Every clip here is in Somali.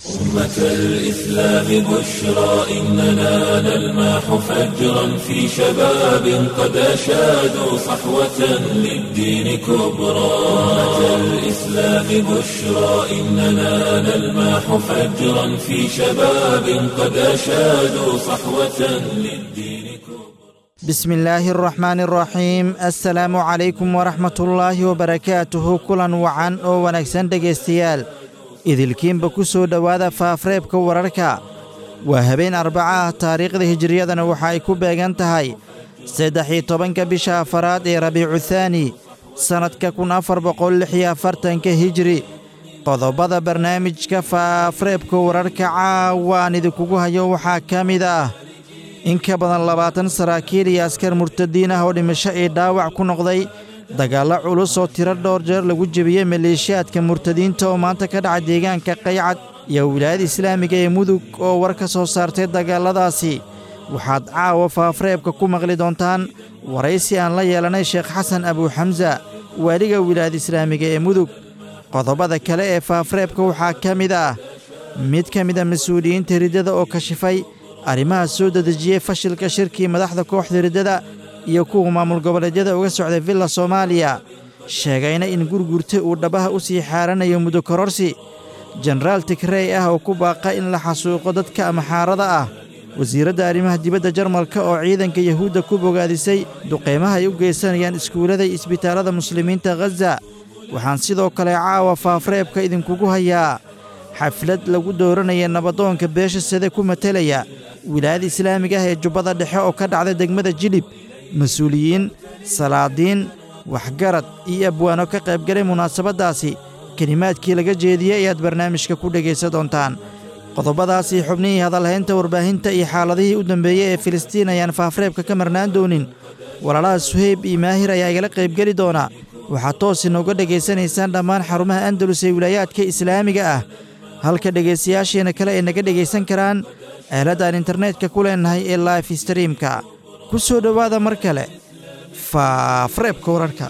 أمة الإسلام بشرى إننا نلمح فجرا في شباب قد أشادوا صحوة للدين كبرى أمة الإسلام بشرى إننا نلمح فجرا في شباب قد أشادوا صحوة للدين كبرى بسم الله الرحمن الرحيم assalaamu calaykum waraxmat ullaahi wabarakaatuhu kulan wacan oo wanaagsan dhegaystayaal idilkiinba ku soo dhowaada faafreebka wararka waa habeen arbaca ah taariikhda hijiriyadana waxa ay ku beegan tahay saddex iyo tobanka bisha afaraad ee rabiicu thaani sannadka kun afar boqol lix iyo afartanka hijiri qodobada barnaamijka faafreebka wararka caawaan idinkugu hayo waxaa ka mid ah in ka badan labaatan saraakiil iyo askar murtadiin ah oo dhimasho iyo dhaawac ku noqday dagaallo culus oo tiro dhowr jeer lagu jebiyey maleeshiyaadka murtadiinta oo maanta ka dhaca deegaanka qaycad iyo wilaayada islaamiga ee mudug oo war ka soo saartay dagaalladaasi waxaad caawa faafreebka ku maqli doontaan waraysi aan la yeelanay sheekh xasan abuuxamsa waaliga wilaayada islaamiga ee mudug qodobada kale ee faafreebka waxaa ka mid ah mid ka mida mas-uuliyiinta riddada oo kashifay arrimaha soo dedejiyey fashilka shirkii madaxda kooxda riddada iyo kuwa maamul goboleedyada uga socday villa soomaaliya sheegayna in gurgurta uu dhabaha u sii xaaranayo muddo kororsi jenaraal tigrey ah oo ku baaqa in la xasuuqo dadka amaxaarada ah wasiiradda arrimaha dibadda jarmalka oo ciidanka yahuudda ku bogaadisay duqeymaha ay u geysanayaan iskuullada iyo isbitaallada muslimiinta khaza waxaan sidoo kale caawa faafreebka idinkugu hayaa xaflad lagu dooranaya nabadoonka beesha sade ku matelaya wilaayada islaamiga ah ee jubbada dhexe oo ka dhacda degmada jilib mas-uuliyiin salaadiin waxgarad iyo abwaano ka qaybgalay munaasabaddaasi kelimaadkii laga jeediyey ayaad barnaamijka ku dhegaysan doontaan qodobadaasii xubnihii hadalhaynta warbaahinta iyo xaaladihii u dambeeyey ee filistiin ayaan faafreebka ka marnaan doonin walaalaha suheyb iyo maahir ayaa igala qaybgeli doona waxaad toos inooga dhegaysanaysaan dhammaan xarumaha andalus ee wilaayaadka islaamiga ah halka dhegaystayaasheenna kale ay naga dhegaysan karaan aaladaan internetka ku leennahay ee life streamka ku soo dhowaada mar kale faafreebka wararka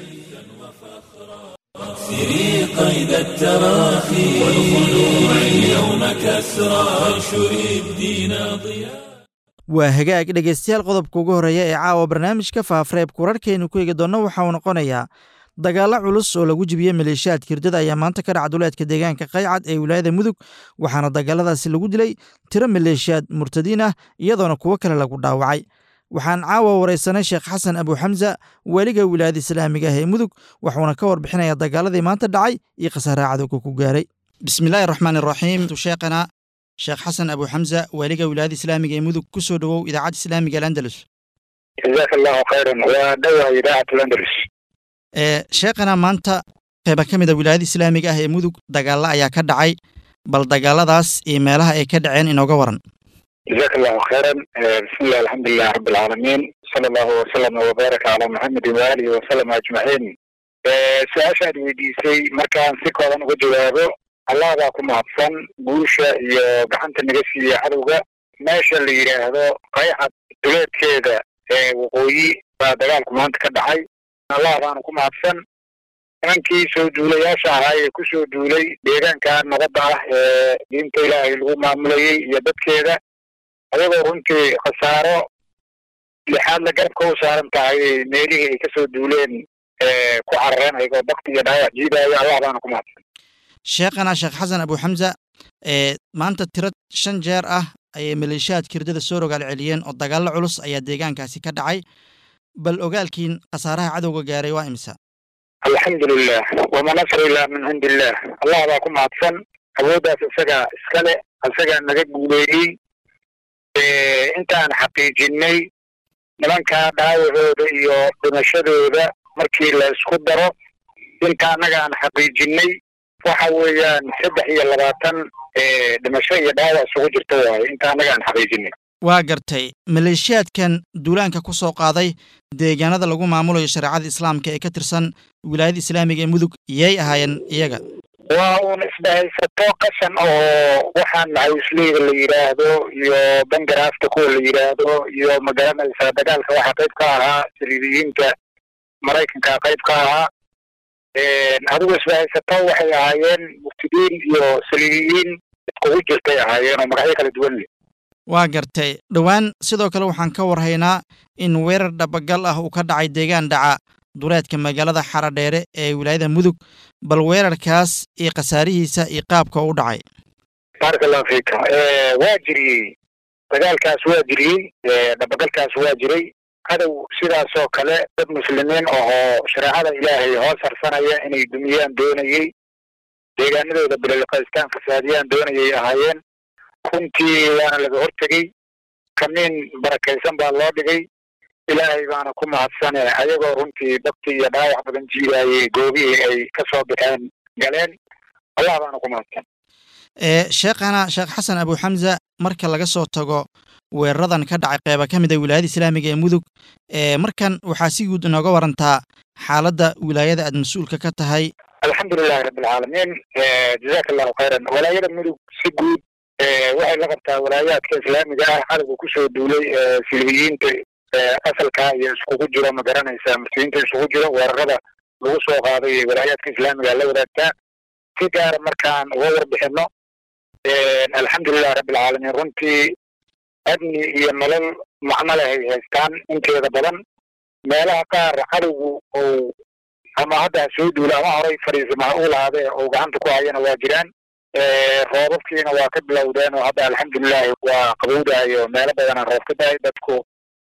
سري قيد التراخي والخلوع اليوم كسرى وانشر الدين ضياء waa hagaag dhegaystayaal qodobka ugu horreeya ee caawa barnaamijka faafreebka wararkaynu ku eegi doonno waxa uu noqonayaa dagaallo culus oo lagu jibiyey maleeshiyaadka hirdada ayaa maanta ka dhaca duleedka deegaanka qaycad ee wilaayada mudug waxaana dagaaladaasi lagu dilay tiro maleeshiyaad murtadiin ah iyadoona kuwo kale lagu dhaawacay waxaan caawa waraysanay sheekh xasan abuuxamsa weliga wilaayada islaamiga ah ee mudug wuxuuna ka warbixinayaa dagaaladii maanta dhacay iyo khasaaraha cadowga ku gaaray bismillaahi raxmaan iraxiim sheekhana sheekh xasan abuuxamsa waaliga wilaayada islaamiga ee mudug ku soo dhowow idaacadda islaamiga alandalus jazaaka allahu khayran waa dhowaa idaacatu landalus ee sheekhana maanta qayba ka mid a wilaayada islaamiga ah ee mudug dagaalla ayaa ka dhacay bal dagaalladaas iyo meelaha ay ka dhaceen inooga waran jazaaka allahu khayran bismillahi alxamdulilah rabi alcaalamiin sala allahu wasalama wabaaraka calaa maxamedin waalihi wasalam ajmaciin su-aasha aad weydiisay markaan si kooban uga jawaabo allah baa ku mahadsan guusha iyo gacanta naga siiya cadowga meesha la yidhaahdo qaycad duleedkeeda ee waqooyi baa dagaalku maanta ka dhacay allah baana ku mahadsan nimankii soo duulayaasha ahaa ee ku soo duulay deegaanka nabadda ah ee diinta ilaahay lagu maamulayey iyo dadkeeda ayagoo runtii khasaaro lixaad la garabka u saaran tahay meelihii ay ka soo duuleen ku carareen ayagoo bakti iyo dhaawac jiidaayo allah baana ku mahadsan sheekhana sheekh xasan abuuxamsa ee maanta tiro shan jeer ah ayay maleeshiyaadka hirdada soo rogaal celiyeen oo dagaallo culus ayaa deegaankaasi ka dhacay bal ogaalkiin khasaaraha cadowga gaaray waa imisa alxamdulilah wama nasr ilaa min cindi illah allah baa ku mahadsan awooddaas isagaa iskale isagaa naga guuleeyey intaan xaqiijinay nimankaa dhaawacooda iyo dhimashadooda markii la isku daro inta annaga aan xaqiijinay waxa weeyaan saddex iyo labaatan dhimasho iyo dhaawac isugu jirta waaye inta annaga aan xaqiijinay waa gartay maleeshiyaadkan duulaanka ku soo qaaday deegaanada lagu maamulayo shareecada islaamka ee ka tirsan wilaayada islaamiga ee mudug yay ahaayeen iyaga waa uun isdhahaysato qashan oo waxaan maxawisleyda la yidhaahdo iyo bangaraafta kuwa la yidhaahdo iyo magaranaysaa dagaalka waxaa qayb ka ahaa saliibiyiinta maraykanka qayb ka ahaa adigu isbahaysato waxay ahaayeen muftidiin iyo saliibiyiin iskugu jirtay ahaayeen oo magacyo kala duwan leh waa gartay dhowaan sidoo kale waxaan ka warhaynaa in weerar dhabagal ah uu ka dhacay deegaan dhaca duleedka magaalada xaradheere ee wilaayada mudug bal weerarkaas iyo khasaarihiisa iyo qaabka u dhacay baaraka allahu fiika waa jiriyey dagaalkaas waa jiriyey dhabagalkaas waa jiray cadow sidaasoo kale dad muslimiin ahoo shareecada ilaahay hoos harsanaya inay dumiyaan doonayey deegaanadooda bilolqaystaan fasaadiyaan doonayay ahaayeen runtii waana laga hortegey kamiin barakaysan baa loo dhigay ilaahay baana ku mahadsane ayagoo runtii dabti iyo dhaawac badan jiidaayey goobihii ay ka soo baxeen galeen allah baana ku mahadsan sheekhana sheekh xasan abu xamza marka laga soo tago weeraradan ka dhacay qeyba ka mid a wilaayada islaamiga ee mudug markan waxaa si guud inooga warantaa xaaladda wilaayada aad mas-uulka ka tahay alxamdulilahi rabbilcaalamiin jazaka allahu khayran walaayada mudug si guud waxay la qabtaa walaayaadka islaamiga ah cadowga kusoo duulay silbiyiinta asalka iyo iskugu jiro ma garanaysa muslimiinta isugu jiro weerarada lagu soo qaaday walaayaadka islaamiga la wadaagtaa si gaara markaan uga warbixino alxamdulilahi rabbilcaalamiin runtii amni iyo nolol macno leh ay haystaan inteeda badan meelaha qaar cadowgu ou ama hadda soo duula ama horay fadhiisamaha u lahaadee ou gacanta ku hayana waa jiraan roobabkiina waa ka bilowdeen oo hadda alxamdulilahi waa qabowdayo meelo badana roob ka dahay dadku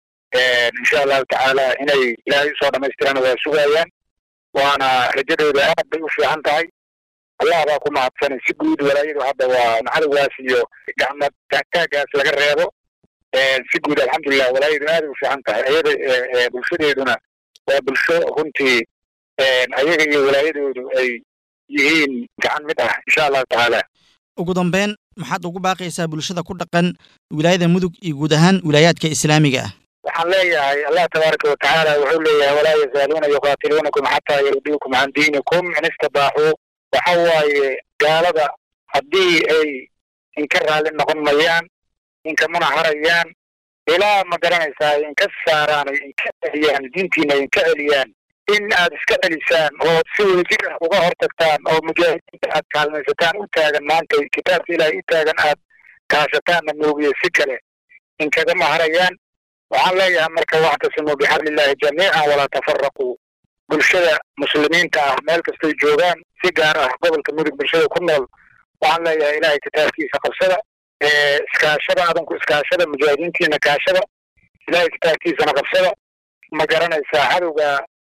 insha allahu tacaala inay ilaahay usoo dhamaystirana waa sugayaan waana rajadooda aad bay u fiican tahay allah baa ku mahadsanay si guud walaayadu hadda waa cadowgaas iyo gacmad taagtaagaas laga reebo si guud alxamdulilah walaayadu aaday u fiican tahay ayada bulshadeeduna waa bulsho runtii ayaga iyo walaayadoodu ay yihiin gacan mid ah insha allahu tacaala ugu dambeyn maxaad ugu baaqaysaa bulshada ku dhaqan wilaayada mudug iyo guud ahaan wilaayaadka islaamiga ah waxaan leeyahay allah tabaaraka watacaala wuxuu leeyahay walaa yazaaluuna yuqaatiluunakum xataa yarduukum can diinikum in istibaaxuu waxa waaye gaalada haddii ay inka raalli noqon mayaan inkamana harayaan ilaa ma garanaysaa inka saaraan inka celiyaan diintiina inka celiyaan in aad iska celisaan oo si wadajir ah uga hortagtaan oo mujaahidiinta aad kaalmaysataan u taagan maanta kitaabka ilaahay u taagan aad kaashataanna moogiye si kale inkagama harayaan waxaan leeyahay marka wactasimuu bixablillahi jamiican walaa tafaraquu bulshada muslimiinta ah meel kastay joogaan si gaar ah gobolka mudug bulshada ku nool waxaan leeyahay ilaahay kitaabkiisa qabsada iskaashada adanku iskaashada mujaahidiintiina kaashada ilaahay kitaabkiisana qabsada ma garanaysaa cadowga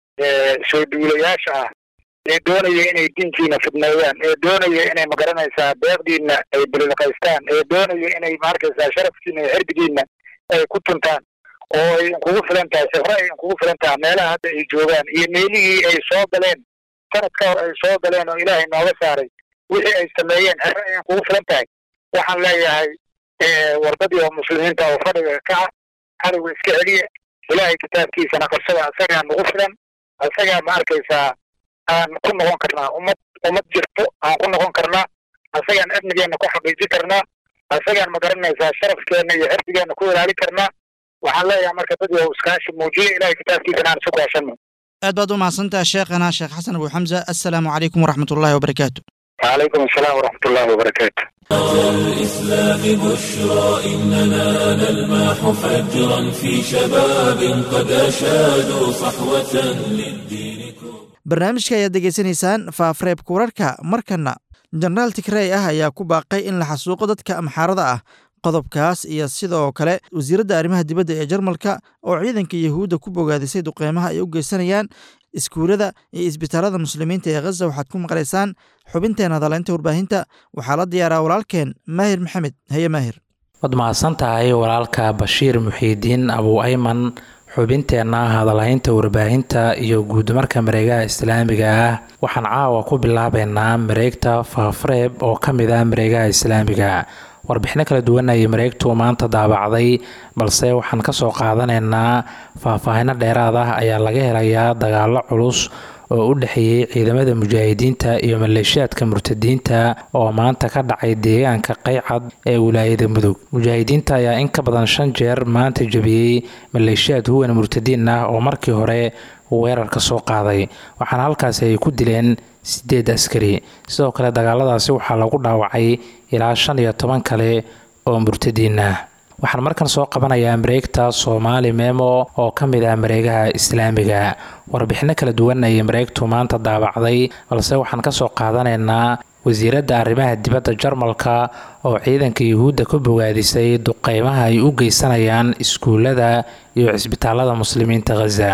soo duulayaasha ah ee doonaya inay diinkiina fidneeyaan ee doonaya inay ma garanaysaa beeqdiina ay bililqaystaan ee doonaya inay maarkaysaa sharafkiina iyo xirdigiina ay ku tuntaan oo ay inkugu filan tahay sifre ay inkugu filan tahay meelaha hadda ay joogaan iyo meelihii ay soo galeen sanad ka hor ay soo galeen oo ilaahay nooga saaray wixii ay sameeyeen xere ay inkugu filan tahay waxaan leeyahay wardadii oo muslimiinta oo fadhiga kaca cadowga iska celiya ilaahay kitaabkiisana qabsada asagaa nagu filan asagaa ma arkaysaa aan ku noqon karnaa ummad ummad jirto aan ku noqon karnaa asagaan amnigeenna ku xaqiijin karnaa asagaan ma garanaysaa sharafkeenna iyo xirdigeenna ku ilaali karnaa waxaan leeyahay marka dad yow iskaashi muujiya ilahay kitaabkiisana aan isu kaashano aad baad u mahadsantaha sheekhana sheekh xasan abu xamza assalaamu calaykum waraxmat ullahi wabarakaatu وعليكم السلام ورحمة الله وبركاته الإسلام بشرى إننا نلمح فجرا في شباب قد أشادوا صحوة للدين barnaamijka ayaad degeysanaysaan faafreebka wararka markana jenaraal tigrey ah ayaa ku baaqay in la xasuuqo dadka amxaarada ah qodobkaas iyo sidoo kale wasiiradda arrimaha dibadda ee jarmalka oo ciidanka yahuudda ku bogaadisay duqeymaha ay u geysanayaan iskuulada iyo isbitaalada muslimiinta ee khaza waxaad ku maqlaysaan xubinteena hadaleynta warbaahinta waxaa la diyaaraa walaalkeen maahir maxamed haye maahir waad mahadsan tahay walaalka bashiir muxiidiin abu ayman xubinteenna hadalhaynta warbaahinta iyo guudmarka mareegaha islaamiga ah waxaan caawa ku bilaabeynaa mareegta faafreeb oo ka mid ah mareegaha islaamiga warbixino kala duwan ayay mareegtu maanta daabacday balse waxaan kasoo qaadanaynaa faahfaahino dheeraad ah ayaa laga helayaa dagaalo culus oo u dhexeeyey ciidamada mujaahidiinta iyo maleeshiyaadka murtadiinta oo maanta ka dhacay deegaanka qaycad ee wilaayada mudug mujaahidiinta ayaa in ka badan shan jeer maanta jebiyey maleeshiyaad huwan murtadiin ah oo markii hore weerarka soo qaaday waxaana halkaasi ay ku dileen sideed askari sidoo kale dagaaladaasi waxaa lagu dhaawacay ilaa shan iyo toban kale oo murtadiin ah waxaan markan soo qabanayaa mareegta soomaali memo oo ka mid ah mareegaha islaamiga warbixino kala duwan ayay mareegtu maanta daabacday balse waxaan kasoo qaadanaynaa wasiiradda arrimaha dibadda jarmalka oo ciidanka yuhuudda ka bogaadisay duqeymaha ay u geysanayaan iskuullada iyo cisbitaalada muslimiinta khaza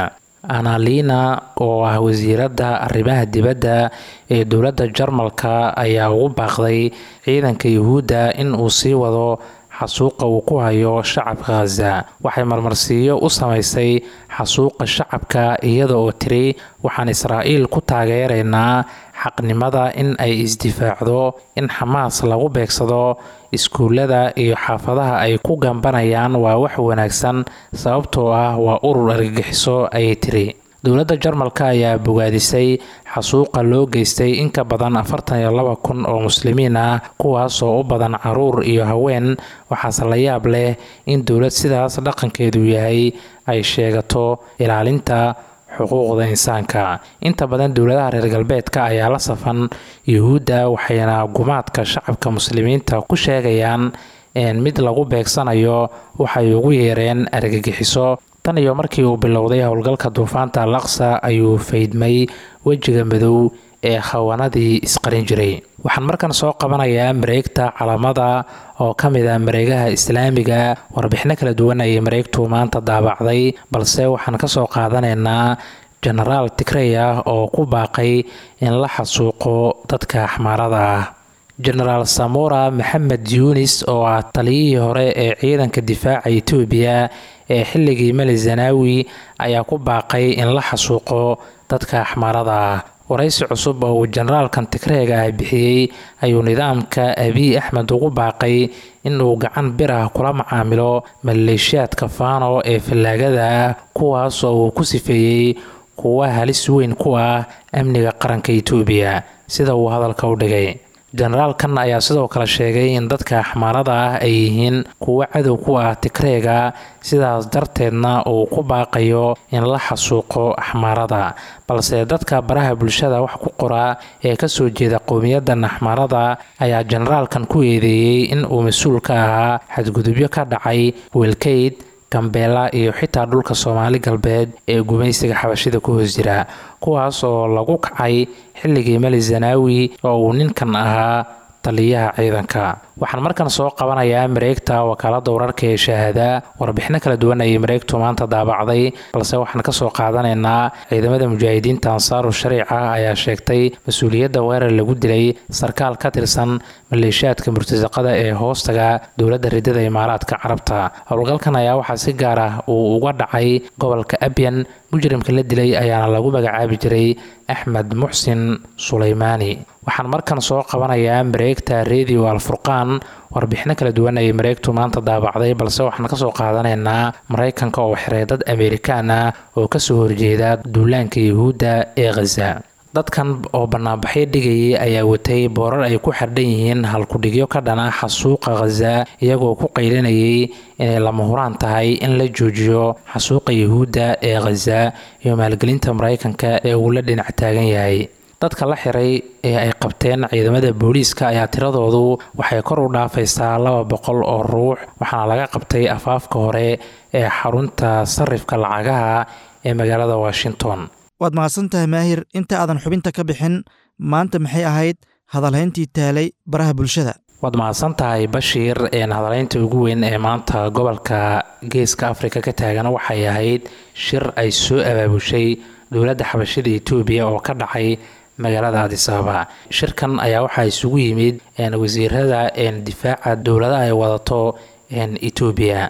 analina oo ah wasiiradda arrimaha dibadda ee dowladda jarmalka ayaa ugu baaqday ciidanka yuhuudda in uu sii wado xasuuqa uu ku hayo shacabka khaza waxay marmarsiiyo u samaysay xasuuqa shacabka iyada oo tiri waxaan israa'iil ku taageeraynaa xaqnimada in ay isdifaacdo in xamaas lagu beegsado iskuullada iyo xaafadaha ay ku gambanayaan waa wax wanaagsan sababtoo ah waa urur argagixiso ayay tiri dowladda jarmalka ayaa bogaadisay xasuuqa loo geystay in ka badan afartan iyo laba kun oo muslimiin ah kuwaasoo u badan caruur iyo haween waxaase la yaab leh in dowlad sidaas dhaqankeedu yahay ay sheegato ilaalinta xuquuqda insaanka inta badan dowladaha reer galbeedka ayaa la safan yuhuudda waxayna gumaadka shacabka muslimiinta ku sheegayaan mid lagu beegsanayo waxay ugu yeereen argagixiso tan iyo markii uu bilowday howlgalka duufaanta al aqsa ayuu faydmay wejiga madow ee khawanadii isqarin jiray waxaan markan soo qabanayaa mareegta calamada oo ka mid ah mareegaha islaamiga warbixino kala duwan ayay mareegtu maanta daabacday balse waxaan kasoo qaadanaynaa genaraal tigrey ah oo ku baaqay in la xasuuqo dadka axmaarada ah genaraal samora maxamed yuunis oo ah taliyihii hore ee ciidanka difaaca etoobiya ee xilligii mali zanaawi ayaa ku baaqay in la xasuuqo dadka axmaarada ah waraysi cusub oo uu generaalkan tigreega ah bixiyey ayuu nidaamka abiy axmed ugu baaqay in uu gacan bir ah kula macaamilo maleeshiyaadka faano ee fallaagada ah kuwaas oo uu ku sifeeyey kuwa halis weyn ku ah amniga qaranka etoobiya sida uu hadalka u dhigay generaalkan ayaa sidoo kale sheegay in dadka axmaarada ah ay yihiin kuwo cadow ku ah tigreega sidaas darteedna uu ku baaqayo in la xasuuqo axmaarada balse dadka baraha bulshada wax ku qora ee kasoo jeeda qowmiyadan axmaarada ayaa generaalkan ku eedeeyey in uu mas-uul ka ahaa xadgudubyo ka dhacay welkeyd gambeela iyo xitaa dhulka soomaali galbeed ee gumaysiga xabashida ku hoos jira kuwaas oo lagu kacay xilligii mali zanaawi oo uu ninkan ahaa taliyaha ciidanka waxaan markan soo qabanayaa mareegta wakaalada wararka ee shahaada warbixino kala duwan ayay mareegtu maanta daabacday balse waxaan kasoo qaadanaynaa ciidamada mujaahidiinta ansaaru shariica ayaa sheegtay mas-uuliyadda weerar lagu dilay sarkaal ka tirsan maleeshiyaadka murtasaqada ee hoostaga dowladda ridada imaaraadka carabta howlgalkan ayaa waxaa si gaar ah uu uga dhacay gobolka abyan mujrimka la dilay ayaana lagu magacaabi jiray axmed muxsin suleymaani waxaan markan soo qabanayaa mareegta redio alfurqaan warbixino kala duwan ayay mareegtu maanta daabacday balse waxaan kasoo qaadanaynaa maraykanka oo xiray dad amerikaan ah oo kasoo horjeeda duulaanka yuhuudda ee khaza dadkan oo banaanbaxyo dhigayay ayaa watay boorar ay ku xardhan yihiin halkudhigyo ka dhana xasuuqa khaza iyagoo ku qaylinayay inay lama huraan tahay in la joojiyo xasuuqa yuhuudda ee khaza iyo maalgelinta maraykanka ee uu la dhinac taagan yahay dadka la xiray ee ay qabteen ciidamada booliiska ayaa tiradoodu waxay kor u dhaafaysaa laba boqol oo ruux waxaana laga qabtay afaafka hore ee xarunta sarifka lacagaha ee magaalada washington waad mahadsan tahay maahir inta aadan xubinta ka bixin maanta maxay ahayd hadalhayntii taalay baraha bulshada waad mahadsan tahay bashiir hadalaynta ugu weyn ee maanta gobolka geeska afrika ka taagan waxay ahayd shir ay soo abaabushay dowladda xabashida etoobiya oo ka dhacay magaalada adisababa shirkan ayaa waxaa isugu yimid wasiirada difaaca dowladaha ay wadato etoobiya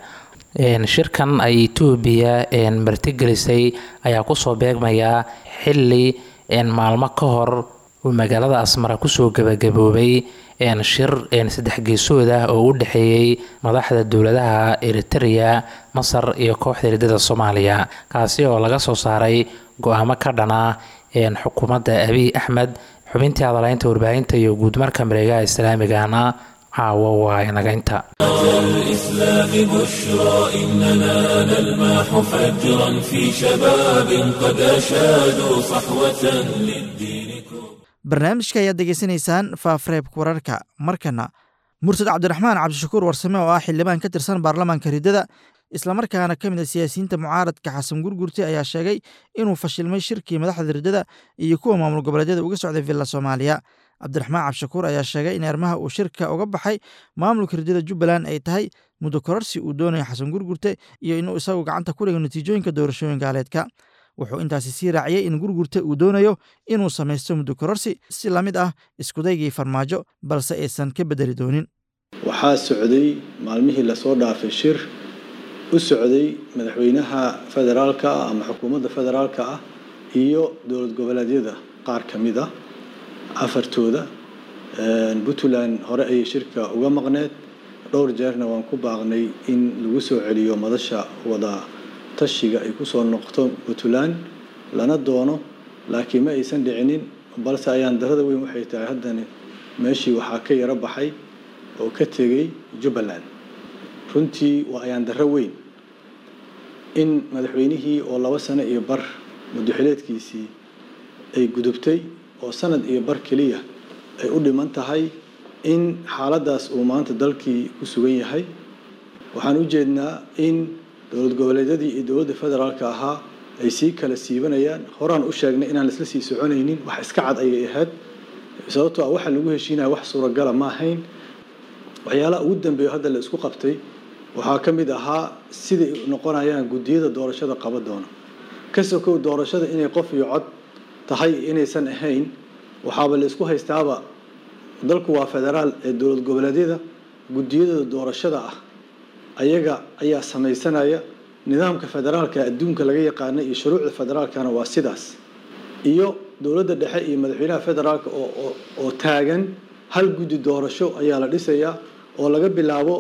shirkan ay etoobiya martigelisay ayaa kusoo beegmaya xili maalmo ka hor uu magaalada asmara kusoo gabagaboobay shir saddex geesood ah oo u dhexeeyey madaxda dowladaha eritereya masar iyo kooxda hirdada soomaaliya kaasi oo laga soo saaray go-aamo ka dhana xukuumadda abiy axmed xubintii hadalaynta warbaahinta iyo guudmarka mareegaha islaamigana caawo waa inaga inta الإسلام بشرى إننا نلمح فجرا في شباب قد أشادوا صحوة للدين كبرى barnaamijka ayaad degeysanaysaan faafreebka wararka markana murtad cabdiraxmaan cabdishakuur warsame oo ah xildhibaan ka tirsan baarlamaanka riddada islamarkaana ka mid a siyaasiyiinta mucaaradka xasan gurgurti ayaa sheegay inuu fashilmay shirkii madaxda riddada iyo kuwa maamul goboleedyada uga socday villa soomaaliya cabdiraxmaan cabdishakuur ayaa sheegay in arrimaha uu shirka uga baxay maamulka riddada jubbaland ay tahay muddo kororsi uu doonayo xasan gurgurte iyo inuu isagu gacanta ku dhigo natiijooyinka doorashooyin gaaleedka wuxuu intaasi sii raaciyey in gurgurte uu doonayo inuu samaysto muddo kororsi si la mid ah iskudaygii farmaajo balse aysan ka bedeli doonin waxaa socday maalmihii lasoo dhaafay shir u socday madaxweynaha federaalka ah ama xukuumadda federaalka ah iyo dowlad goboleedyada qaar ka mid a afartooda puntland hore ayay shirka uga maqneed dhowr jeerna waan ku baaqnay in lagu soo celiyo madasha wada tashiga ay kusoo noqoto puntland lana doono laakiin ma aysan dhicinin balse ayaan darada weyn waxay tahay haddana meeshii waxaa ka yaro baxay oo ka tegey jubbaland runtii waa ayaan darro weyn in madaxweynihii oo laba sano iyo bar muddoxileedkiisii ay gudubtay oo sanad iyo bar keliya ay u dhiman tahay in xaaladdaas uu maanta dalkii ku sugan yahay waxaan u jeednaa in dowlad goboleedyadii iyo dowladda federaalka ahaa ay sii kala siibanayaan horaan u sheegnay inaan isla sii soconaynin wax iska cad ayay ahayd sababtoo ah waxa lagu heshiinaya wax suuragala ma ahayn waxyaalaha ugu dambeeyo hadda la isku qabtay waxaa ka mid ahaa siday noqonayaan guddiyada doorashada qaba doona ka sokow doorashada inay qof iyo cod tahay inaysan ahayn waxaaba la isku haystaaba dalku waa federaal ee dowlad goboleedyada guddiyadooda doorashada ah ayaga ayaa samaysanaya nidaamka federaalka adduunka laga yaqaana iyo shuruucda federaalkana waa sidaas iyo dowladda dhexe iyo madaxweynaha federaalka oo oo taagan hal guddi doorasho ayaa la dhisayaa oo laga bilaabo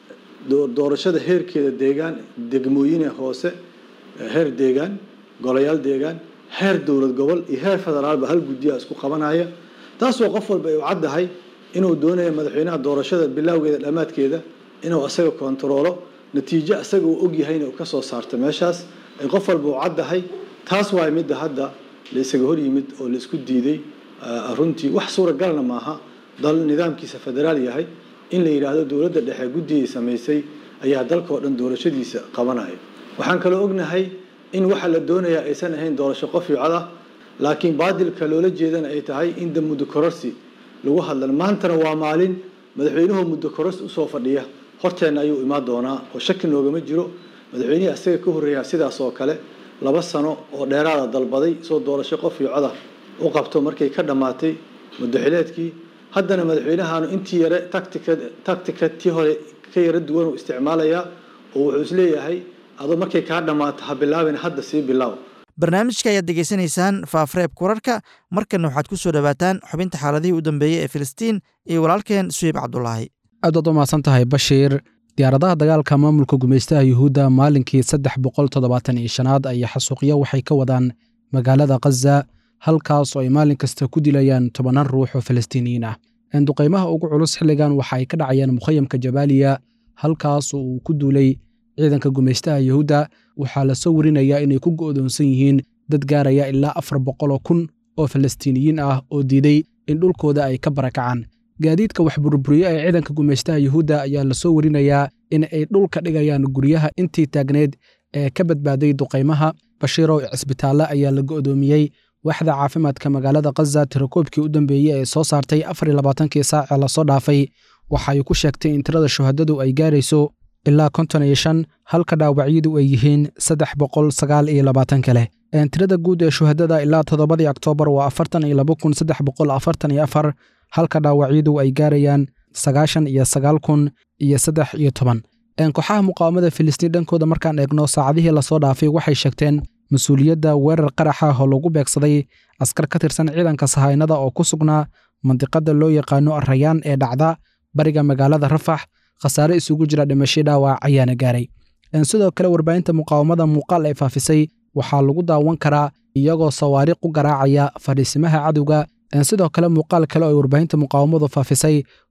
doorashada heerkeeda deegaan degmooyine hoose heer deegaan golayaal deegaan heer dowlad gobol iyo heer federaalba hal guddiyaa isku qabanaya taasoo qof walba ay u caddahay inuu doonayo madaxweynaha doorashada bilowgeeda dhammaadkeeda inuu asaga kontaroolo natiijo asaga uu ogyahayna uu ka soo saarto meeshaas ay qof walba u caddahay taas waa midda hadda la isaga hor yimid oo la isku diiday runtii wax suuragalna maaha dal nidaamkiisa federaal yahay in la yidhaahdo dowladda dhexe guddigay samaysay ayaa dalka oo dhan doorashadiisa qabanaya waxaan kaloo ognahay in waxa la doonayaa aysan ahayn doorasho qof iyo cod ah laakiin baadilka loola jeedana ay tahay in da muddo kororsi lagu hadlan maantana waa maalin madaxweynuhu muddo kororsi usoo fadhiya horteenna ayuu imaan doonaa oo shaki noogama jiro madaxweynihii asaga ka horreeyaa sidaas oo kale laba sano oo dheeraada dalbaday soo doorasho qof iyo coda u qabto markay ka dhammaatay muddoxileedkii haddana madaxweynahaanu intii yare tactica tactica tii hore ka yaro duwan uu isticmaalayaa oo wuxuu isleeyahay adoo markay kaa dhammaato ha bilaabin hadda sii bilaaw barnaamijka ayaad degeysanaysaan faafreebka wararka markanna waxaad ku soo dhowaataan xubinta xaaladihii u dambeeyey ee filistiin iyo walaalkeen suheyb cabdulaahi aad waad u mahadsan tahay bashiir diyaaradaha dagaalka maamulka gumaystaha yuhuudda maalinkii saddex boqol toddobaatan iyo shanaad ayaa xasuuqyo waxay ka wadaan magaalada khaza halkaas oo ay maalin kasta ku dilayaan tobanaan ruux oo falastiiniyiin ah duqaymaha ugu culus xilligan waxa ay ka dhacayaan mukhayamka jabaaliya halkaas oo uu ku duulay ciidanka gumaystaha yuhuudda waxaa la soo warinayaa inay ku go'doonsan yihiin dad gaaraya ilaa afar boqoloo kun oo falastiiniyiin ah oo diiday in dhulkooda ay ka barakacaan gaadiidka wax burburiye ee ciidanka gumaystaha yuhuudda ayaa la soo warinayaa in ay dhulka dhigayaan guryaha intii taagneed ee ka badbaaday duqaymaha bashiirow cisbitaalle ayaa la go'doomiyey waaxda caafimaadka magaalada khaza tirakoobkii u dambeeyey ee soo saartay afar iyo labaatankii saace lasoo dhaafay waxa ay ku sheegtay in tirada shuhadadu ay gaarayso ilaa konton iyo shan halka dhaawacyadu ay yihiin saddex boqol sagaal iyo labaatan kale tirada guud ee shuhadada ilaa toddobadii oktoobar waa afartan iyo laba kun saddex boqol afartan iyo afar halka dhaawacyadu ay gaarayaan sagaashan iyo sagaal kun iyo saddex iyo toban kooxaha muqaawamada filistiin dhankooda markaan eegno saacadihii lasoo dhaafay waxay sheegteen mas-uuliyadda weerar qaraxa oo lagu beegsaday askar ka tirsan ciidanka sahaynada oo ku sugnaa mandiqada loo yaqaano arayaan ee dhacda bariga magaalada rafax khasaare isugu jira dhimasho dhaawac ayaana gaaray sidoo kale warbaahinta muqaawamada muuqaal ay faafisay waxaa lagu daawan karaa iyagoo sawaariiq u garaacaya fadhiisimaha cadowga sidoo kale muuqaal kale oo ay warbaahinta muqaawamadu faafisay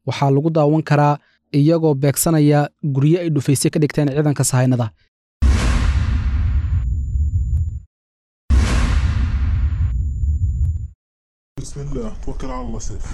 waxaa lagu daawan karaa iyagoo beegsanaya guryo ay dhufaysay ka dhigteen ciidanka sahaynada بسم الله توكل على الله سيف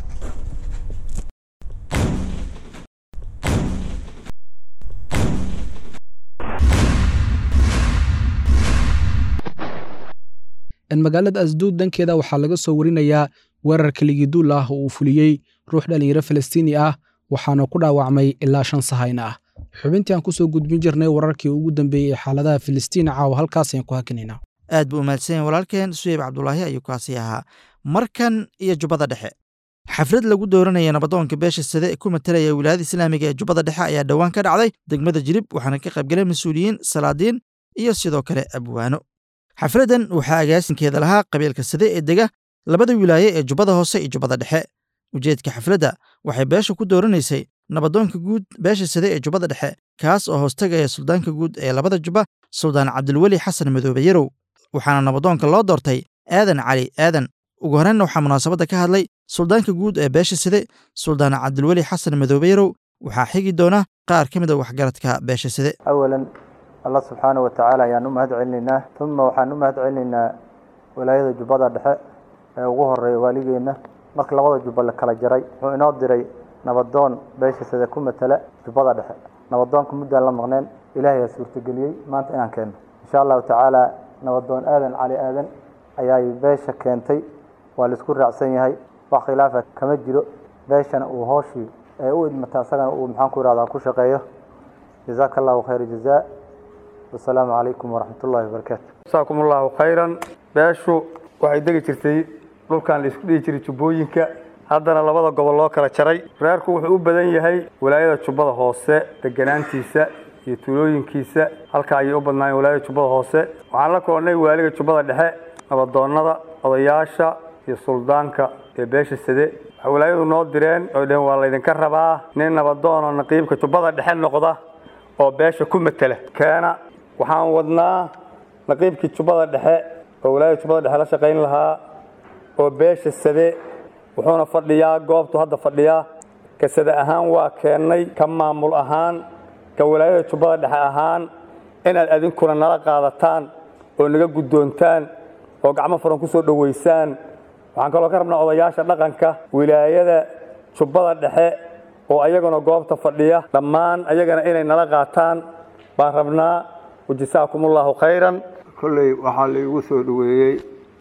magaalada asduud dhankeeda waxaa laga soo warinayaa weerar keligiduul ah oo uu fuliyey ruux dhallinyaro falastiini ah waxaana ku dhaawacmay ilaa shan sahayna ah xubintii aan kusoo gudbin jirnay wararkii ugu dambeeyey ee xaaladaha filistiin caawa halkaas ayaan ku hakinaynaa aad buu umahadsanyahin walaalkeen suyeyb cabdulaahi ayuu kaasi ahaa markan iyo jubbada dhexe xaflad lagu dooranaya nabadoonka beesha sade ee ku matalaya wilaayada islaamiga ee jubbada dhexe ayaa dhowaan ka dhacday degmada jirib waxaana ka qaybgalay mas-uuliyiin salaadiin iyo sidoo kale abwaano xafladdan waxaa agaasinkeeda lahaa qabiilka sade ee dega labada wilaaye ee jubbada hoose iyo jubbada dhexe ujeedka xafladda waxay beesha ku dooranaysay nabadoonka guud beesha sade ee jubbada dhexe kaas oo hoostagaya suldaanka guud ee labada jubba suldaan cabdilweli xasan madoobe yarow waxaana nabadoonka loo doortay aadan cali aadan ugu horreynna waxaa munaasabadda ka hadlay suldaanka guud ee beesha side suldaan cabdilweli xasan madoobe yarow waxaa xigi doona qaar ka mid a waxgaradka beesha side awalan allah subxaana wa tacaala ayaan u mahad celinaynaa uma waxaan u mahad celinaynaa walaayada jubbada dhexe ee ugu horeeya waaligeenna marka labada jubba la kala jaray wuxuu inoo diray nabadoon beesha side ku matala jubbada dhexe nabadoonka muddaan la maqneen ilaahay aa suurtageliyey maanta inaan keenno insha allahu tacaala nabadoon aadan cali aadan ayaay beesha keentay waa laisku raacsan yahay wax khilaafa kama jiro beeshana uu hooshii ee u idmata asagana uu maxaan ku ihahdaa ku shaqeeyo jazaaka allahu khayra jazaa wasalaamu calaykum waraxmat ullahi wabarakaatu jasaakum allahu khayran beeshu waxay degi jirtay dhulkan la isku dhihi jiray jubbooyinka haddana labada gobol loo kala jaray reerku wuxuu u badan yahay walaayada jubbada hoose deganaantiisa iyo tuulooyinkiisa halkaa ayay u badnaayeen walaayada jubbada hoose waxaan la kulannay waaliga jubbada dhexe nabadoonnada odayaasha iyo suldaanka ee beesha sade waxay walaayadu noo direen oy dheheen waa laydinka rabaa nin nabadoonoo naqiibka jubbada dhexe noqda oo beesha ku matela keena waxaan wadnaa naqiibkii jubbada dhexe oo walaayada jubbada dhexe la shaqayn lahaa oo beesha sade wuxuuna fadhiyaa goobtu hadda fadhiyaa ka sade ahaan waa keennay ka maamul ahaan ka walaayada jubbada dhexe ahaan inaad adinkuna nala qaadataan oo naga guddoontaan oo gacmo furan ku soo dhowaysaan waxaan kaloo ka rabnaa odayaasha dhaqanka wilaayada jubbada dhexe oo ayaguna goobta fadhiya dhammaan ayagana inay nala qaataan baan rabnaa wajasaakum allahu khayran kolley waxaa laigu soo dhoweeyey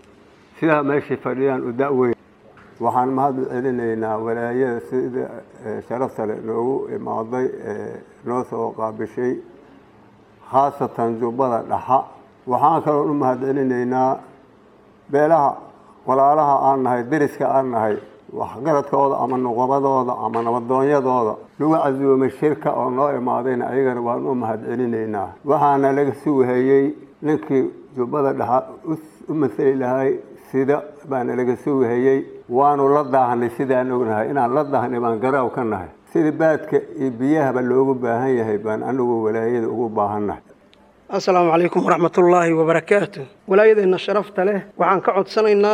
sidaa meeshay fadhiyaan u da'weyn waxaan mahad celinaynaa walaayada sida sharafta le noogu imaaday ee noo soo qaabishay khaasatan jubbada dhaxa waxaan kaloo u mahad celinaynaa beelaha walaalaha aan nahay deriska aan nahay waxgaradkooda ama nuqabadooda ama nabadoonyadooda lagu casuumay shirka oo noo imaadayna ayagana waan u mahad celinaynaa waxaana laga suuhayey ninkii jubbada dhaxa u masali lahay sida baana laga suuhayey waanu la daahnay sidaan ognahay inaan la daahnay baan garaaw ka nahay sida baadka iyo biyahaba loogu baahan yahay baan anigu walaayada ugu baahannahay assalaamu calaykum waraxmatullaahi wabarakaatu walaayadeenna sharafta leh waxaan ka codsanaynaa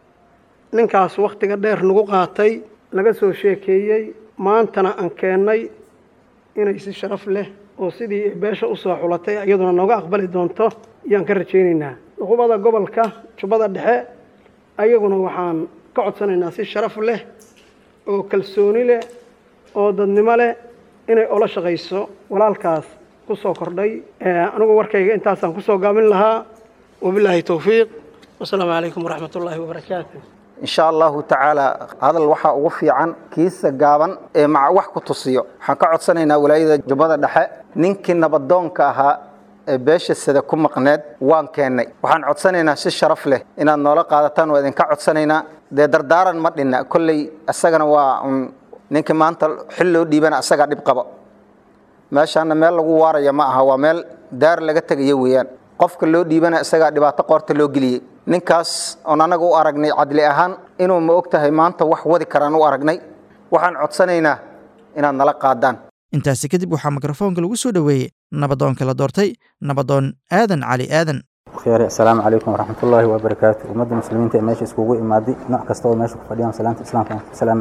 ninkaas wakhtiga dheer nagu qaatay laga soo sheekeeyey maantana aan keennay inay si sharaf leh oo sidii beesha u soo xulatay iyaduna nooga aqbali doonto ayaan ka rajaynaynaa nuqubada gobolka jubbada dhexe ayaguna waxaan ka codsanaynaa si sharaf leh oo kalsooni leh oo dadnimo leh inay ola shaqayso walaalkaas ku soo kordhay anigu warkayga intaasaan kusoo gaabin lahaa wabilaahi towfiiq wasalaamu calaykum waraxmatullaahi wabarakaatu insha allahu tacaala hadal waxaa ugu fiican kiisa gaaban ee maca wax ku tusiyo waxaan ka codsanaynaa walaayada jubbada dhexe ninkii nabadoonka ahaa ee beesha sida ku maqneed waan keennay waxaan codsanaynaa si sharaf leh inaad noola qaadataan waa idinka codsanaynaa dee dardaaran ma dhinna kolley isagana waa un ninkii maanta xil loo dhiibana asagaa dhib qabo meeshaana meel lagu waaraya ma aha waa meel daar laga tegayo weeyaan qofka loo dhiibana isagaa dhibaato qoorta loo geliyey ninkaas oon annaga u aragnay cadli ahaan inuu ma og tahay maanta wax wadi karaan u aragnay waxaan codsanaynaa inaad nala qaadaan intaasi kadib waxaa mikrofoonka lagu soo dhoweeyey nabadoonka la doortay nabadoon aadan cali aadan khyaari assalaamu calaykum waraxmatullaahi wabarakaatu ummadda muslimiinta ee meesha iskugu imaaday nooc kasta oo meesha ku fadhiyaan salaanta islaamka aan ku salaamaya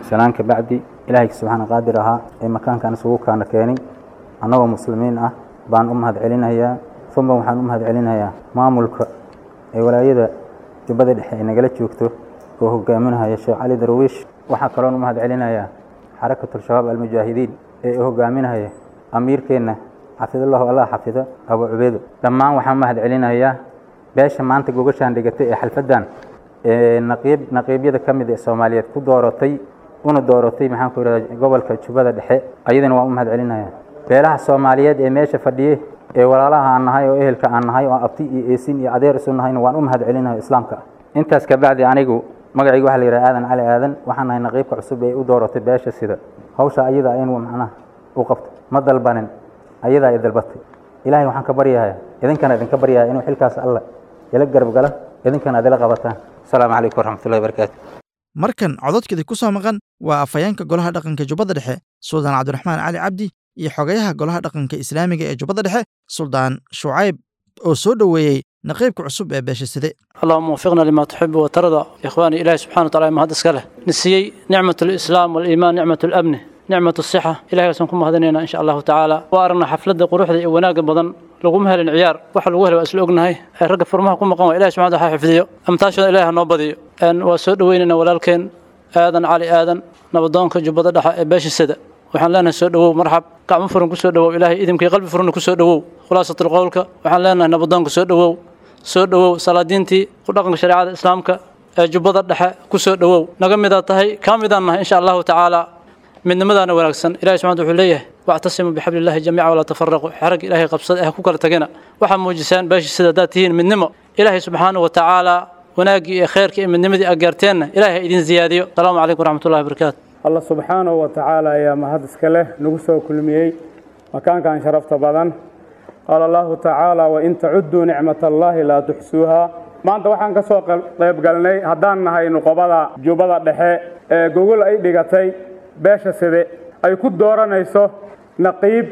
salaan ka bacdi ilaahay subxaana qaadir ahaa ee makaankan isugu kaana keenay annagoo muslimiin ah baan u mahad celinayaa uma waxaan u mahad celinayaa maamulka ee walaayada jubbada dhexe ay nagala joogto oo hogaaminaya sheekh cali darwiish waxaa kaloon u mahad celinayaa xarakatul-shabaab almujaahidiin ee u hogaaminaya amiirkeenna xafidallahu allah xafido abu cubeedo dhammaan waxaan mahad celinayaa beesha maanta gogashaan dhigatay ee xalfaddan ee naqiib naqiibyada ka mid ee soomaaliyeed ku dooratay una dooratay maxaan ku yidhahdaa gobolka jubbada dhexe ayadana waan u mahad celinayaa beelaha soomaaliyeed ee meesha fadhiye ee walaalaha aan nahay oo ehelka aan nahay oo abti iyo eesin iyo adeer isu nahayna waan u mahad celinayo islaamka intaas kabacdi anigu magacayga waxaa la yidhaha aadan cali aadan waxaan nahay naqiibka cusub ee u dooratay beesha sida hawsha ayada aynu macnaha u qabto ma dalbanin ayadaa i dalbatay ilaahay waxaan ka baryayaa idinkana idinka baryayaa inuu xilkaas alla ila garab gala idinkana aad ila qabataan asalaamu calaykum waraxmatullahi wabarakaatu markan cododkeedii ku soo maqan waa afhayeenka golaha dhaqanka jubbada dhexe suldaan cabdiraxmaan cali cabdi iyo xogayaha golaha dhaqanka islaamiga ee jubbada dhexe suldaan shucayb oo soo dhoweeyey naqiibka cusub ee beesha side اللهم وفقنا لما تحب وترضى إخواني إلهي سبحانه وتعالى ما هذا سكله نسيي نعمة الإسلام والإيمان نعمة الأمن نعمة الصحة إلهي سنكم هذنينا إن شاء الله تعالى وأرنا حفلة قروح ذي وناق بدن لقوم هل العيار وحل وهل وأسلوقنا هاي الرقب فرمها كم مقام إلهي سبحانه وتعالى حفظيه أمتاشنا إلهي نوبضي أن وسود ويننا ولكن آذن علي آذن نبضانك جبضة دحا باش السدى waxaan leenahay soo dhawow marxab gacmo furan ku soo dhawow ilaahay idimkii qalbi furanna ku soo dhawow khulaasatul qowlka waxaan leenahay nabadoonka soo dhawow soo dhawow salaadiintii ku dhaqanka shareecada islaamka ee jubbada dhexe ku soo dhawow naga midaa tahay kaa midaan nahay insha allahu tacaala midnimadaana wanaagsan ilahi subxana wuxuu leeyahay wactasimuu bixabli illahi jamiica walaa tafaraquu xarag ilaahay qabsada ee ha ku kala tagina waxaa muujisaan beesha sida haddaad tihiin midnimo ilaahay subxaanahu wa tacaala wanaaggii iyo khayrkii iyo midnimadii aad gaarteenna ilaahay ha idin ziyaadiyo asalaamu calaykum waraxmatullahi wabarakaatu allah subxaanahu wa tacaala ayaa mahad iska leh nagu soo kulmiyey makaankan sharafta badan qaala allahu tacaala wain tacudduu nicmat allaahi laa tuxsuuha maanta waxaan ka soo qaybgalnay haddaan nahay nuqobada jubbada dhexe ee gogol ay dhigatay beesha side ay ku dooranayso naqiib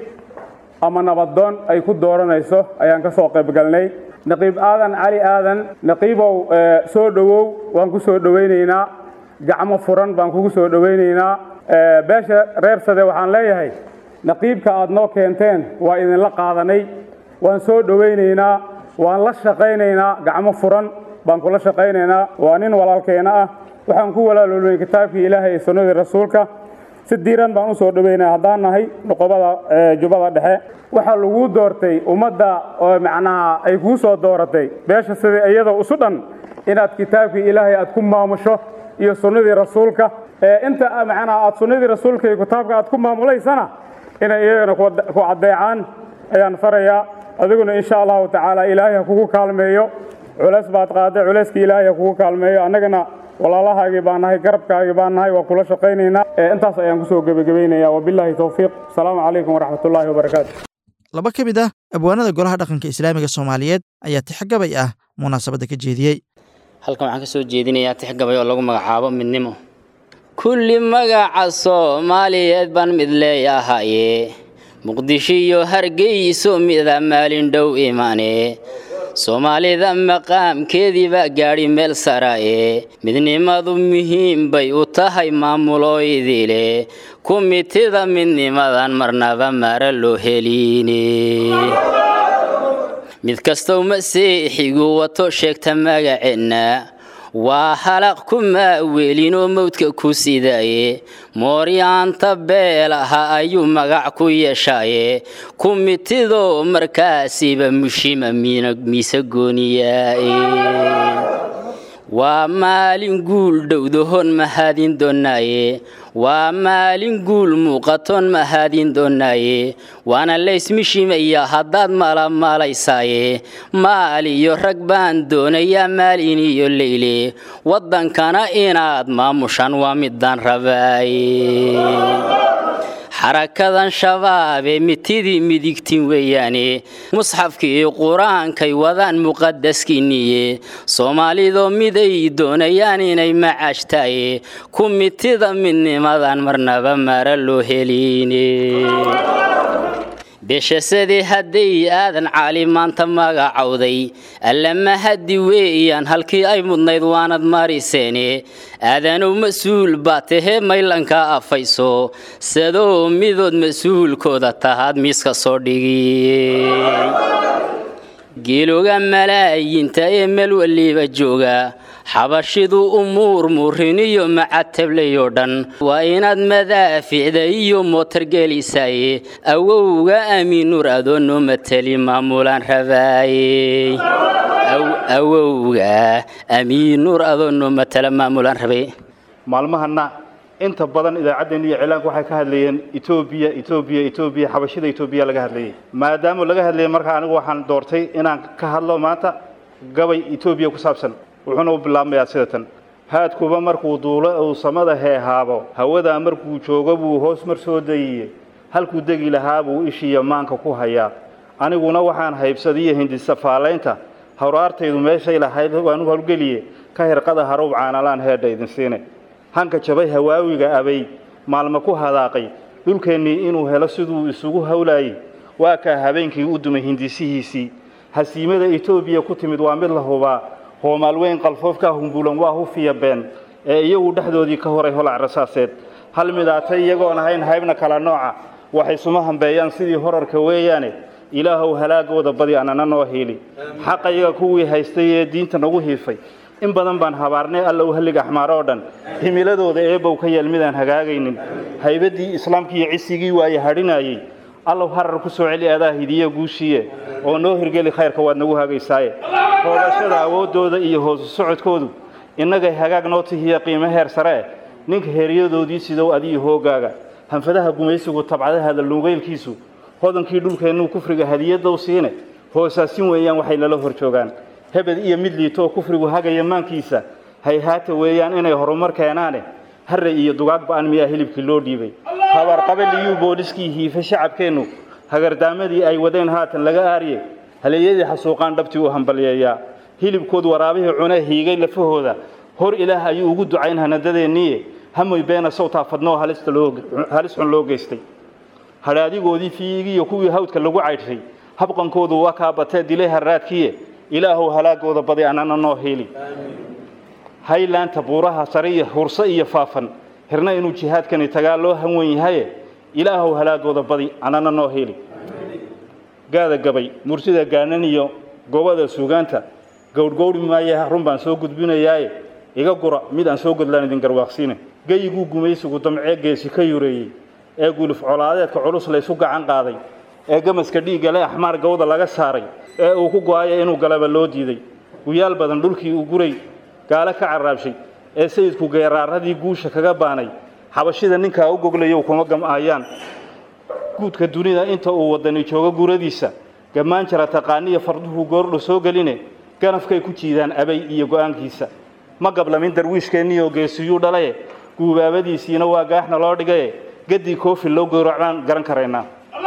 ama nabadoon ay ku dooranayso ayaan ka soo qaybgalnay naqiib aadan cali aadan naqiibow soo dhowow waan ku soo dhowaynaynaa gacmo furan baan kugu soo dhowaynaynaa beesha reer sade waxaan leeyahay naqiibka aad noo keenteen waa idinla qaadanay waan soo dhowaynaynaa waan la shaqaynaynaa gacmo furan baan kula shaqaynaynaa waa nin walaalkeena ah waxaan ku walaaloolnay kitaabkii ilaahay iyo sunnadii rasuulka si diiran baan u soo dhowaynaa haddaan nahay nuqobada jubbada dhexe waxaa laguu doortay ummadda oo macnaha ay kuu soo dooratay beesha sida iyadoo isu dhan inaad kitaabkii ilaahay aad ku maamusho iyo sunnadii rasuulka inta macnaha aad sunnadii rasuulka iyo kitaabka aad ku maamulaysana inay iyagana ku caddeecaan ayaan farayaa adiguna insha allahu tacaala ilaahay ha kugu kaalmeeyo culays baad qaaday culayskii ilaahay ha kugu kaalmeeyo annagana walaalahaagii baan nahay garabkaagii baan nahay waa kula shaqaynaynaa intaas ayaan kusoo gebagabaynayaa wabilaahi towfiiq asalaamu calaykum waraxmatullaahi wabarakaatu laba ka mid ah abwaanada golaha dhaqanka islaamiga soomaaliyeed ayaa tixgabay ah munaasabadda ka jeediyey halkan waxaan ka soo jeedinayaa tixgabay oo lagu magacaabo midnimo kulli magaca soomaaliyeed baan mid leeyahaye muqdisho iyo hargeyso mida maalin dhow imane soomaalida maqaamkeedii baa gaadhi meel saraaye midnimadu muhiim bay u tahay maamulooydiile kumitida midnimadan marnaba mara loo heliine mid kastow masiixigu wato sheegta magaceenna waa halaq kuma welinoo mawdka ku sidaaye mooryaanta beelaha ayuu magac ku yeeshaaye kumitidoo markaasiba mushima miise gooniyaaye waa maalin guul dhowdahoon mahadin doonaaye waa maalin guul muuqatoon mahadin doonaaye waana laysmishimaya haddaad malamaalaysaaye maal iyo rag baan doonayaa maalin iyo leyle waddankana inaad maamushaan waa midaan rabaaye xarakadan shabaabee mitidii midigtin weeyaane musxafkii qur-aankay wadaan muqadaskiinniye soomaalidoo miday doonayaan inay macaashtaaye ku mitida midnimadan marnaba mara loo heliine beshasadii hadday aadan caali maanta magacowday allama haddi weeyaan halkii ay mudnayd waanad mariseene aadanow mas-uul baa tahee maylanka afayso sadoo midood mas-uulkooda tahaad miiska soo dhigiyey geeloga malaayinta ee meel waliba jooga xabashidu umuur muuriniyo macatableyoo dhan waa inaad madaaficda iyo mootargelisaye awowga amiinuur adoo noo mateli maamulaan rabaaye awowga amiinuur adoo noo matala maamulaan rabay maalmahana inta badan idaacaddeen iyo cilaanku waxay ka hadlayeen etoobiya etoobiya etoobiya xabashida etoobiya laga hadlayay maadaama laga hadlayay markaa anigu waxaan doortay inaan ka hadlo maanta gabay etoobiya ku saabsan wuxuuna u bilaabmayaa sida tan haadkuba markuu duulo uu samada heehaabo hawadaa markuu joogo buu hoos mar soo degiye halkuu degi lahaa buu ishiiya maanka ku hayaa aniguna waxaan haybsadiyo hindisafaalaynta hawraartaydu meeshay lahayd waanu howlgeliye ka hirqada haruub caanalaan heedha idin siine hanka jabay hawaawiga abay maalma ku hadaaqay dhulkeennii inuu helo siduu isugu howlaayey waa kaa habeenkii u dumay hindisihiisii hasiimada etoobiya ku timid waa mid la hubaa hoomaalweyn qalfoofkaa humbuulan waa hufiya been ee iyagu dhexdoodii ka horay holac rasaaseed hal midaatay iyagoon ahayn haybna kala nooca waxay suma hambeeyaan sidii horarka weeyaane ilaahow halaagooda badi anana noo hiili xaqa iyaga kuwii haystay ee diinta nagu hiifay in badan baan habaarnay alla u hallig axmaar oo dhan himiladooda eebow ka yeel midaan hagaagaynin haybaddii islaamkii iyo cisigii waaye hadhinayey allow harar ku soo celi adaa hidiye guushiye oo noo hirgeli khayrka waad nagu hagaysaaye hoodashada awooddooda iyo hoosu socodkoodu innagay hagaag noo tihiya qiimo heer sare eh ninka heeryadoodii sidow adiyo hoogaaga hanfadaha gumaysigu tabcadahaada luugeylkiisu hodankii dhulkeennuu kufriga hadiyaddow siine hoosaasin weeyaan waxay nala hor joogaan hebed iyo mid liito oo kufrigu hagaya maankiisa hayhaata weeyaan inay horumar keenaane harre iyo dugaag ba'an miyaa hilibkii loo dhiibay habaarqabeliyuu booliskii hiife shacabkeennu hagardaamadii ay wadeen haatan laga aariye haleeyadii xasuuqaan dhabtii u hambalyeeyaa hilibkood waraabihii cune hiigay lafahooda hor ilaah ayuu ugu ducayn hanadadeenniye hamoy beena sawtaa fadnoo halis xun loo geystay hadhaadigoodii fiigiyo kuwii hawdka lagu caydhshay habqankoodu waa kaa batee dilay harraadkiye ilaahow halaagooda badi anana noo hiili haylaanta buuraha sare iyo hurse iyo faafan hirna inuu jihaadkani tagaa loo hanwan yahaye ilaahow halaagooda badi anana noo hiili gaada gabay mursida gaanan iyo gobada suugaanta gowrgowri maaye run baan soo gudbinayaaye iga gura mid aan soo godlaan idin garwaaqsiine geyiguu gumaysigu damcee geesi ka yureeyey ee guluf colaadeedka culus laysu gacan qaaday ee gamaska dhiigga le axmaar gawda laga saaray ee uu ku go'aya inuu galaba loo diiday guyaal badan dhulkii uu guray gaale ka carraabshay ee sayidku geeraaradii guusha kaga baanay xabashida ninkaa u goglayow kuma gam'aayaan guudka dunida inta uu wadani joogo guradiisa gammaan jara taqaaniya farduhu goordho soo geline ganafkay ku jiidaan abay iyo go'aankiisa ma gablamin darwiishkeenniyoo geesiyuu dhalaye guubaabadiisiina waa gaaxna loo dhigaye gaddii koofi loo gowracbaan garan karaynaa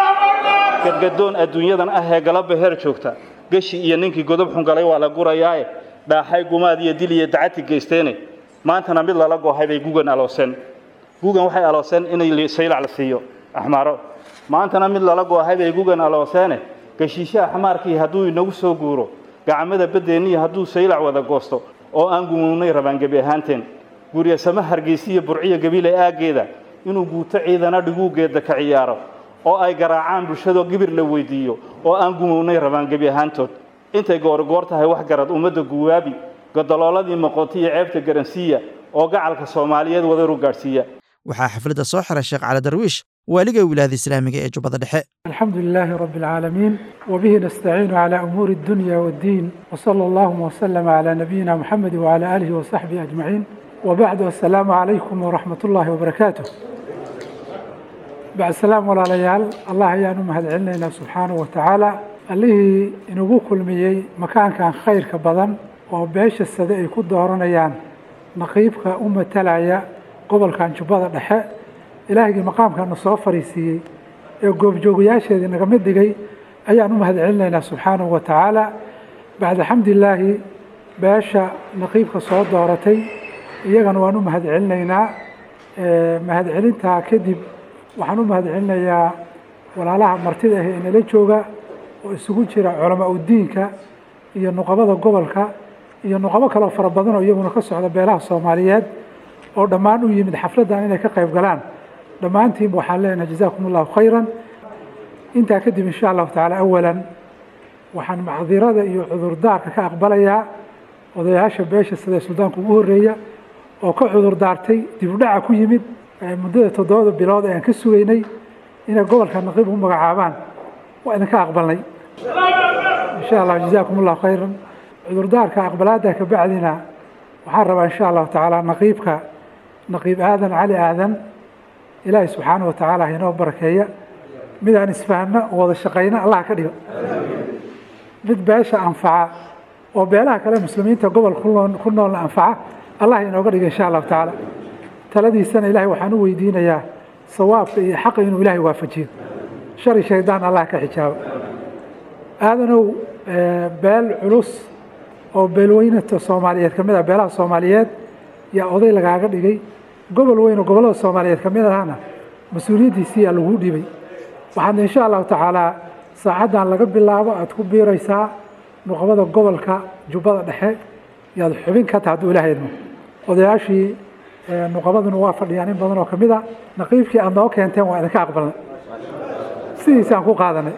gadgadoon adduunyadan ah ee galabba heer joogta geshi iyo ninkii godob xun galay waa la gurayaae dhaaxay gumaad iyo dil iyo dacati geysteene maantana mid lala goohay bay gugan alooseen gugan waxay alooseen inay saylac la siiyo axmaaro maantana mid lala goohay bay gugan alooseene geshiishe axmaarkii hadduu inagu soo guuro gacmada baddeenniya hadduu saylac wada goosto oo aan gumuwnay rabaan gebi ahaanteen guryasamo hargeysiya burciya gabiile aaggeeda inuu guuto ciidana dhiguugeeda ka ciyaaro oo ay garaacaan bulshadoo gibir la weydiiyo oo aan gumownay rabaan gebi ahaantood intay goorgoor tahay wax garad ummadda guwaabi godolooladii moqonti iyo ceebta garansiiya oo gacalka soomaaliyeed wadaru gaadhsiiya waxaa xafladda soo xiray sheekh cali darwiish waaliga wilaayada islaamiga ee jubbada dhexe الحمد لله رب العالمين وبه نستعين على أمور الدنيا والدين وصلى الله وسلم على نبينا محمد وعلى آله وصحبه أجمعين وبعد السلام عليكم ورحمة الله وبركاته بعد السلام ولا ليال الله يانو مهد علينا سبحانه وتعالى allihii inugu kulmiyey makaankan khayrka badan oo beesha sade ay ku dooranayaan naqiibka u matalaya gobolkan jubbada dhexe ilaahigii maqaamkana soo fariisiiyey ee goobjoogayaasheedii naga mid dhigay ayaan u mahad celinaynaa subxaanahu wa tacaala bacda xamdilaahi beesha naqiibka soo dooratay iyagana waan u mahad celinaynaa mahad celintaa kadib waxaan u mahad celinayaa walaalaha martida ah ee nala jooga oo isugu jira culamaa udiinka iyo nuqabada gobolka iyo nuqabo kaloo fara badan oo iyaguna ka socda beelaha soomaaliyeed oo dhammaan u yimid xafladdan inay ka qayb galaan dhammaantiinba waxaan leenahay jazaakum allahu khayran intaa kadib insha allahu tacaala awalan waxaan macdirada iyo cudurdaarka ka aqbalayaa odayaasha beesha sida suldaanka ugu horreeya oo ka cudurdaartay dib u dhaca ku yimid muddada toddobada bilood ee aan ka sugaynay inay gobolka naqiib u magacaabaan waa idinka aqbalnay insha allah jazaakum allahu khayran cudurdaarka aqbalaada ka bacdina waxaan rabaa insha allahu tacaala naqiibka naqiib aadan cali aadan ilaahay subxaanahu wa tacaala hainoo barakeeya mid aan isfahno oo wada shaqayno allah ka dhigo mid beesha anfaca oo beelaha kale muslimiinta gobol ku noolna anfaca allah inooga dhiga insha allahu tacaala taladiisana ilaahay waxaan u weydiinayaa sawaabka iyo xaqa inuu ilaahay waafajiyo shari shaydaan allah ka xijaabo aadanow beel culus oo beelweynata soomaaliyeed ka mid ah beelaha soomaaliyeed yaa oday lagaaga dhigay gobol weyn oo gobollada soomaaliyeed ka mid ahana mas-uuliyaddiisii yaa laguu dhibay waxaadna insha allahu tacaalaa saacaddan laga bilaabo aada ku biiraysaa nuqbada gobolka jubbada dhexe yaad xubin ka taha hadduu ilaah idmo odayaashii nuqabaduna waa fadhiyaan in badan oo ka mid a naqiibkii aada noo keenteen waa idinka aqbalnay sidiisaan ku qaadanay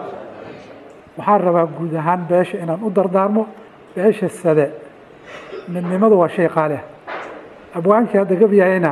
waxaan rabaa guud ahaan beesha inaan u dardaarmo beesha sade midnimadu waa shay qaali ah abwaankii hadda gabyahayna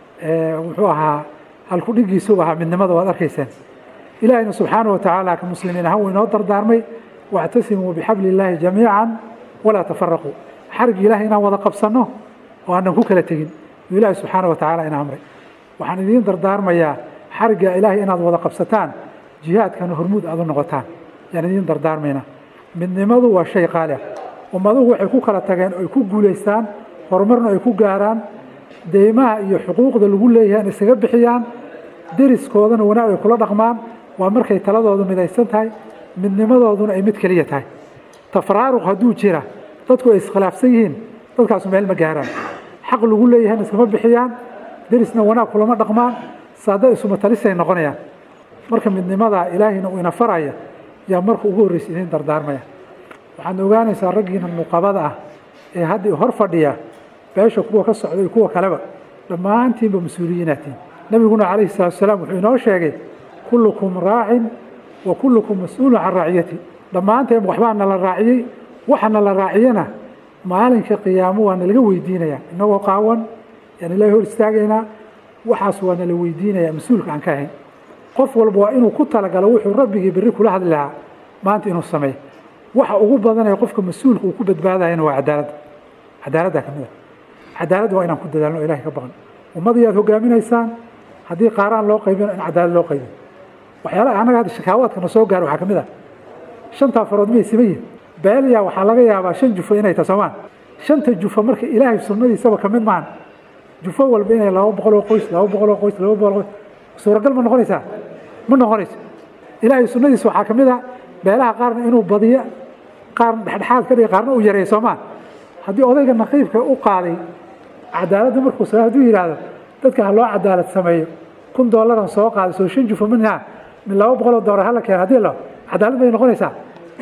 wuxuu ahaa halku dhigiisuu ahaa midnimada waad arkayseen ilaahayna subxaanahu wa tacaala ka muslimiin ahaan wuu inoo dardaarmay wactasimuu bixabli illaahi jamiican walaa tafaraquu xarigii ilahay inaan wada qabsanno oo aanan ku kala tegin yuu ilaahay subxaanahu wa tacaala ina amray waxaan idiin dardaarmayaa xarigga ilaahay inaad wada qabsataan jihaadkana hormuud aad u noqotaan yaan idiin dardaarmaynaa midnimadu waa shay qaali ah ummaduhu waxay ku kala tageen oy ku guulaystaan horumarna ay ku gaaraan deymaha iyo xuquuqda lagu leeyahay in iskaga bixiyaan deriskoodana wanaag ay kula dhaqmaan waa markay taladoodu midaysan tahay midnimadooduna ay mid keliya tahay tafraaruq hadduu jira dadku ay iskhilaafsan yihiin dadkaasu meel ma gaaraan xaq lagu leeyahayna iskama bixiyaan derisna wanaag kulama dhaqmaan saada isuma talisay noqonayaan marka midnimadaa ilaahayna uu ina faraya yaa marka ugu horreysa idiin dardaarmaya waxaad ogaanaysaa raggiina nuqabada ah ee hadda hor fadhiya beesha kuwa ka socda iyo kuwa kaleba dhammaantiinba mas-uuliyiinaatiin nabiguna calayhi salatu wasalaam wuxuu inoo sheegay kullukum raacin wa kullukum mas-uulun can raaciyati dhammaanteen waxbaa nala raaciyey waxa nala raaciyana maalinka qiyaamo waa nalaga weydiinayaa inagoo qaawan yaan ilaahay hor istaagaynaa waxaas waa nala weydiinayaa mas-uulka aan ka ahayn qof walba waa inuu ku talagalo wuxuu rabbigii berri kula hadli lahaa maanta inuu sameeyo waxa ugu badanaya qofka mas-uulka uu ku badbaadayana waa cadaaladda cadaaladda ka mid a cadaaladda waa inaan ku dadaalno o ilahay ka baqan ummadii aad hogaaminaysaan haddii qaaraan loo qaybino in cadaalad loo qaybiyo waxyaalaha annaga hadda shakaawaadkana soo gaaro waxaa ka mid ah shantaa farood miyay siman yihin beelyaa waxaa laga yaabaa shan jufo inay tahay soomaan shanta jufo marka ilaahay sunnadiisaba ka mid maahan jufo walba inay laba boqol oo qoys laba boqol oo qoys laba boqol oo qoys suuragal ma noqonaysaa ma noqonayso ilaahay sunnadiisa waxaa ka mid ah beelaha qaarna inuu badiyo qaarna dhexdhexaad ka dhiga qaarna uu yareeyo soomaa haddii odayga naqiibka u qaaday cadaaladda markuu sa hadduu yidhaahdo dadka ha loo cadaalad sameeyo kun dollaran soo qaaday soo shan jufo minha min laba boqoloo dollar hala keeno haddii la cadaalad bay noqonaysaa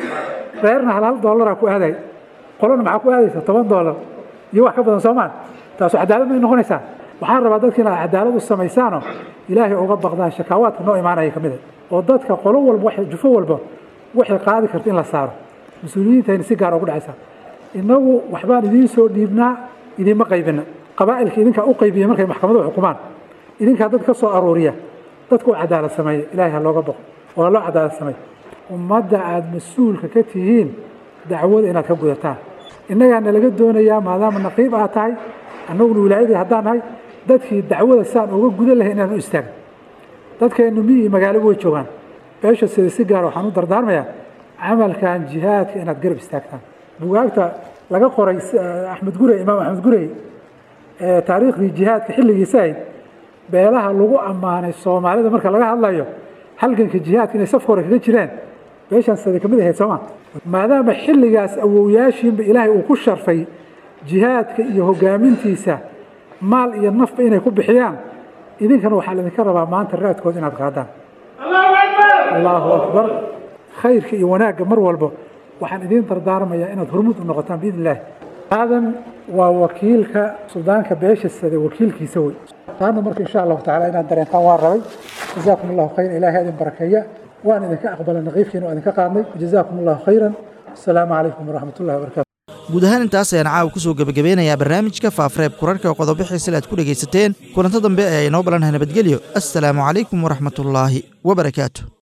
reerna hal hal dollaraa ku aaday qolona maxaa ku aadaysa toban dollar iyo wax ka badan soomaan taasu cadaalad bay noqonaysaa waxaan rabaa dadka inaad cadaalad u samaysaanoo ilaahay uga baqdaan shakaawaadka noo imaanaya ka mid a oo dadka qolo walba waxay jufo walba waxay qaadi karta in la saaro mas-uuliyiintayna si gaar ugu dhacaysaa innagu waxbaan idiin soo dhiibnaa idiinma qaybina qabaa'ilka idinkaa u qaybiya markay maxkamaduhu xukumaan idinkaa dad ka soo aruuriya dadka u cadaalad sameeya ilaahay ha looga baqo oo ha loo cadaalad sameeya ummadda aada mas-uulka ka tihiin dacwada inaad ka gudataan innagaana laga doonayaa maadaama naqiib aad tahay annaguna wilaayadii haddaan nahay dadkii dacwada saan uga gudan lahay inaan u istaagno dadkeennu miyi iyo magaalo way joogaan beesha sida si gaara waxaan u dardaarmayaa camalkan jihaadka inaad garab istaagtaan bugaagta laga qoray axmed gurey imaam axmed gurey taariikhdii jihaadka xilligiisa ahayd beelaha lagu ammaanay soomaalida marka laga hadlayo halganka jihaadka inay safka hore kaga jireen beeshaan sada kamid ahayd sooma maadaama xilligaas awowyaashiinba ilaahay uu ku sharfay jihaadka iyo hogaamintiisa maal iyo nafba inay ku bixiyaan idinkana waxaa laydinka rabaa maanta raadkooda inaad qaadaan allahu akbar khayrka iyo wanaagga mar walba waxaan idiin dardaarmayaa inaad hormuud u noqotaan biidn illaahi aadan waa wakiilka suldaanka beesha sade wakiilkiisa wey taana marka insha allahu tacala inaad dareentaan waan rabay jazaakum allahu khayran ilaahay idin barakeeya waan idinka aqbalay naqiifkiina waa idinka qaadnay jazaakum allahu khayran asalaamu calaykum waraxmat ullahi wabarakatu guud ahaan intaas ayaan caawa ku soo gebagabeynayaa barnaamijka faafreeb kurarka qodobixiisila aad ku dhegaysateen kulanto dambe ayaa inoo balanahay nabadgelyo assalaamu calaykum waraxmatullaahi wabarakaatu